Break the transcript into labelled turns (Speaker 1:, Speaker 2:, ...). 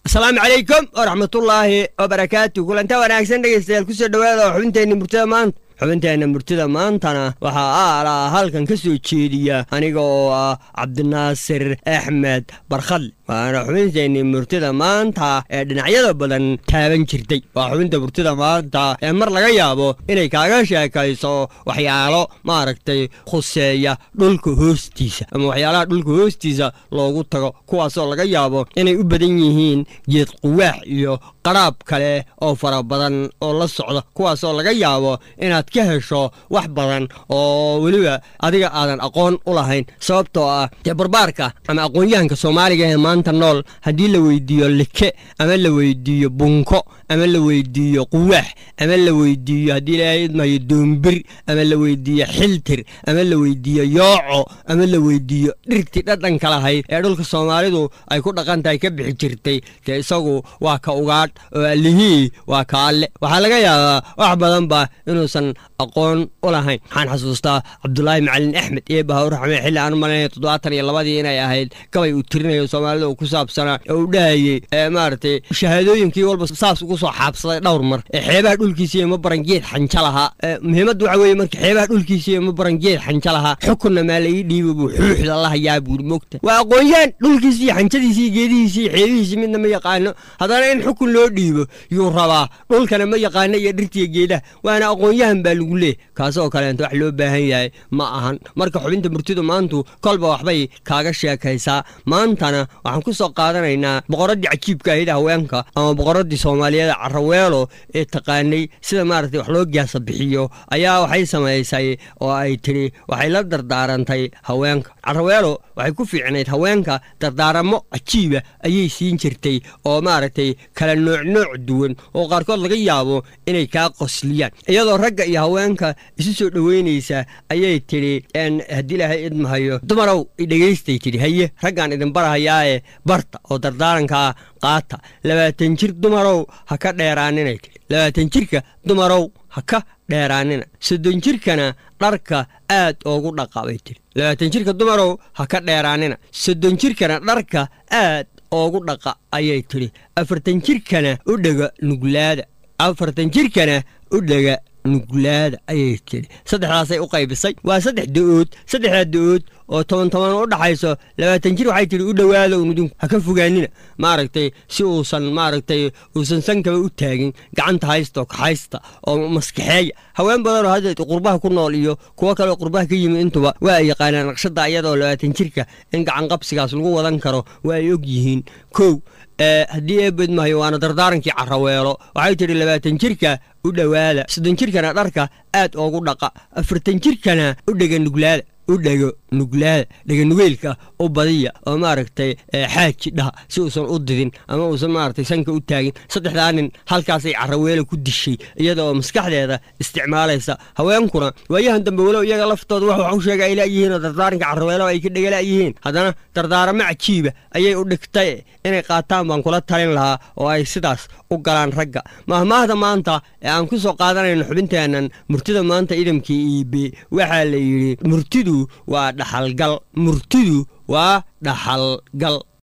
Speaker 1: asalaamu calaykum waraxmatullaahi wabarakaatu kulanta wanaagsan dhegaystayaal kusoo dhowaada oo xubinteenna murtada maanta xubinteenna murtida maantana waxaa aalaa halkan ka soo jeediya aniga oo ah cabdinaasir axmed barkhadle waana xubinteenni murtida maanta ee dhinacyada badan taaban jirtay waa xubinta murtida maanta ee mar laga yaabo inay kaaga sheekayso waxyaalo maaragtay khuseeya dhulka hoostiisa ama waxyaalaha dhulka hoostiisa loogu tago kuwaasoo laga yaabo inay u badan yihiin geed quwaax iyo qaraab kale oo fara badan oo la socda kuwaasoo laga yaabo inaad ka hesho wax badan oo weliba adiga aadan aqoon u lahayn sababtoo ah dee barbaarka ama aqoon-yahanka soomaaliga ee maanta nool haddii la weydiiyo like ama la weydiiyo bunko ama la weydiiyo quwaax ama la weydiiyo haddii ilaahay idmayo doombir ama la weydiiyo xiltir ama la weydiiyo yooco ama la weydiiyo dhirtii dhadhanka lahayd ee dhulka soomaalidu ay ku dhaqan tahay ka bixi jirtay dee isagu waa ka ugaadh oo allihii waa ka alle waxaa laga yaabaa wax badanba inuusan aqoon u lahayn waxaan xasuustaa cabdulaahi macalin axmed iyo bahawr raxme xilli aan u malaynaya toddobaatan iyo labadii inay ahayd gabay uu tirinayo soomaalida uu ku saabsanaa oo uu dhahayey maaragtay shahaadooyinkii walba saas ugu soo xaabsaday dhowr mar ee xeebaha dhulkiisiiyo ma baran geed xanja lahaa muhiimadda waxa weeye marka xeebaha dhulkiisiiyo ma baran geed xanja lahaa xukunna maa laii dhiibo buu xuuxda la hayaa buuri mogta waa aqoon-yaan dhulkiisiiyo xanjadiisiiyo geedihiisiiyo xeebihiisii midna ma yaqaano haddana in xukun loo dhiibo yuu rabaa dhulkana ma yaqaano iyo dhirtiiyo geedaha waana aqoon-yahan baa lagu leey kaasoo kaleenta wax loo baahan yahay ma ahan marka xubinta murtidu maantu kolba waxbay kaaga sheekaysaa maantana waxaan ku soo qaadanaynaa boqoraddii cajiibka ahida haweenka ama boqoraddii soomaaliyeed caraweelo ee taqaanay sida maaragtay wax loo gaasa bixiyo ayaa waxay samaysay oo ay tidhi waxay la dardaarantay haweenka caraweelo waxay ku fiicnayd haweenka dardaaramo cajiiba ayay siin jirtay oo maaragtay kala nooc nooc duwan oo qaarkood laga yaabo inay kaa qosliyaan iyadoo ragga iyo haweenka isu soo dhoweynaysa ayay tidhi haddii ilaahay idmahayo dumarow idhegaystay tidhi haye raggaan idin barahayaae barta oo dardaarankaa qaata labaatan jir dumarow ha ka dheeraaninay tidhi labaatan jirka dumarow ha ka dheeraanina soddon jirkana dharka aad oogu dhaqa bay tidhi labaatan jirka dumarow ha ka dheeraanina soddon jirkana dharka aad oogu dhaqa ayay tidhi afartan jirkana u dhega nuglaada afartan jirkana u dhega nuglaada ayay tidhi saddexdaasay u qaybisay waa saddex da-ood saddexdaa da-ood oo toban toban u dhaxayso labaatan jir waxay tidhi u dhowaada unudinku ha ka fogaanina maaragtay si uusan maaragtay uusan sankaba u taagin gacanta haysta oo kaxaysta oo maskaxeeya haween badanoo hadda qurbaha ku nool iyo kuwo kaleoo qurbaha ka yimid intuba waa ay yaqaanaan naqshada iyadoo labaatan jirka in gacan qabsigaas lagu wadan karo waa ay og yihiin kow haddii eebedmahayo waana dardaarankii caraweelo waxay tidhi labaatan jirka u dhowaada soddon jirkana dharka aad oogu dhaqa afartan jirkana u dhega nuglaada u dhego nuglaada dheganugeylka u badiya oo maaragtay xaaji dhaha si uusan u didin ama uusan maaragtay sanka u taagin saddexdaa nin halkaasay caraweelo ku dishay iyada oo maskaxdeeda isticmaalaysa haweenkuna waayahan dambe walow iyaga laftooda wax wax u sheega ay la'yihiin oo dardaaranka caraweelo ay ka dhega la'yihiin haddana dardaaramo cajiiba ayay u dhigtay inay qaataan baan kula talin lahaa oo ay sidaas u galaan ragga mahmaahda maanta ee aan ku soo qaadanayno xubinteennan murtida maanta idamkii iibe waxaa la yidhi murtidu waa dhaxalgal murtidu waa dhaxalgal